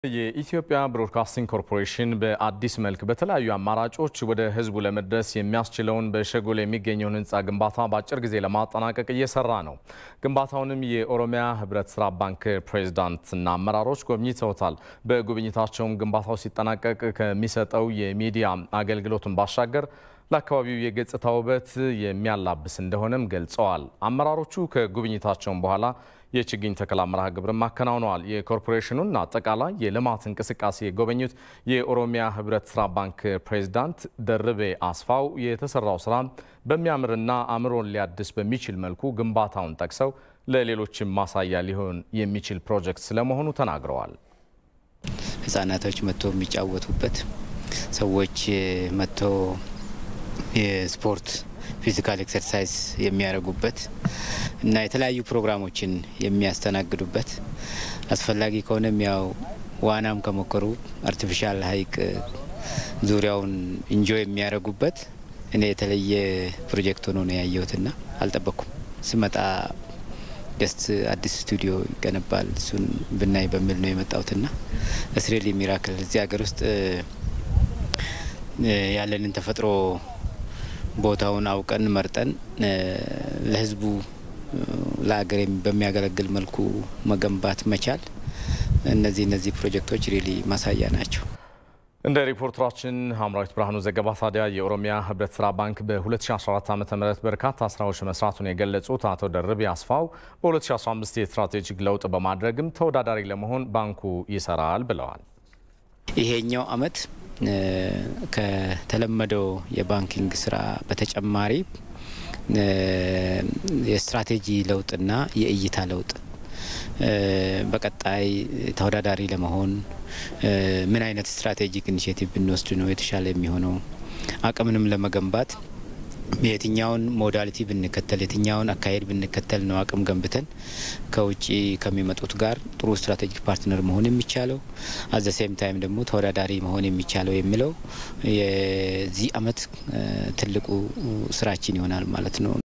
የኢትዮጵያ ብሮድካስቲንግ ኮርፖሬሽን በአዲስ መልክ በተለያዩ አማራጮች ወደ ሕዝቡ ለመድረስ የሚያስችለውን በሸጎል የሚገኘውን ሕንፃ ግንባታ በአጭር ጊዜ ለማጠናቀቅ እየሰራ ነው። ግንባታውንም የኦሮሚያ ሕብረት ስራ ባንክ ፕሬዝዳንትና አመራሮች ጎብኝተውታል። በጉብኝታቸውም ግንባታው ሲጠናቀቅ ከሚሰጠው የሚዲያ አገልግሎትን ባሻገር ለአካባቢው የገጽታ ውበት የሚያላብስ እንደሆነም ገልጸዋል። አመራሮቹ ከጉብኝታቸውም በኋላ የችግኝ ተከላ መርሃ ግብርም አከናውነዋል። የኮርፖሬሽኑን አጠቃላይ የልማት እንቅስቃሴ የጎበኙት የኦሮሚያ ህብረት ስራ ባንክ ፕሬዝዳንት ደርቤ አስፋው የተሰራው ስራ በሚያምርና አእምሮን ሊያድስ በሚችል መልኩ ግንባታውን ጠቅሰው ለሌሎችም ማሳያ ሊሆን የሚችል ፕሮጀክት ስለመሆኑ ተናግረዋል። ህጻናቶች መጥቶ የሚጫወቱበት ሰዎች መጥቶ የስፖርት ፊዚካል ኤክሰርሳይዝ የሚያደርጉበት እና የተለያዩ ፕሮግራሞችን የሚያስተናግዱበት አስፈላጊ ከሆነም ያው ዋናም ከሞከሩ አርቲፊሻል ሀይቅ ዙሪያውን ኢንጆይ የሚያደርጉበት እኔ የተለየ ፕሮጀክት ሆኖ ነው ያየሁትና አልጠበቅኩም። ስመጣ ጀስት አዲስ ስቱዲዮ ይገነባል እሱን ብናይ በሚል ነው የመጣሁትና እስሬል ሚራክል እዚህ ሀገር ውስጥ ያለንን ተፈጥሮ ቦታውን አውቀን መርጠን ለህዝቡ ለሀገር በሚያገለግል መልኩ መገንባት መቻል እነዚህ እነዚህ ፕሮጀክቶች ሪሊ ማሳያ ናቸው። እንደ ሪፖርተራችን ሀምራዊት ብርሃኑ ዘገባ ታዲያ የኦሮሚያ ህብረት ስራ ባንክ በ2014 ዓ ም በርካታ ስራዎች መስራቱን የገለጹት አቶ ደርቤ አስፋው በ2015 የስትራቴጂክ ለውጥ በማድረግም ተወዳዳሪ ለመሆን ባንኩ ይሰራል ብለዋል። ይሄኛው አመት ከተለመደው የባንኪንግ ስራ በተጨማሪ የስትራቴጂ ለውጥና የእይታ ለውጥ በቀጣይ ተወዳዳሪ ለመሆን ምን አይነት ስትራቴጂክ ኢኒሽቲቭ ብንወስድ ነው የተሻለ የሚሆነው አቅምንም ለመገንባት የትኛውን ሞዳሊቲ ብንከተል የትኛውን አካሄድ ብንከተል ነው አቅም ገንብተን ከውጭ ከሚመጡት ጋር ጥሩ ስትራቴጂክ ፓርትነር መሆን የሚቻለው አዘ ሴም ታይም ደግሞ ተወዳዳሪ መሆን የሚቻለው የሚለው የዚህ አመት ትልቁ ስራችን ይሆናል ማለት ነው።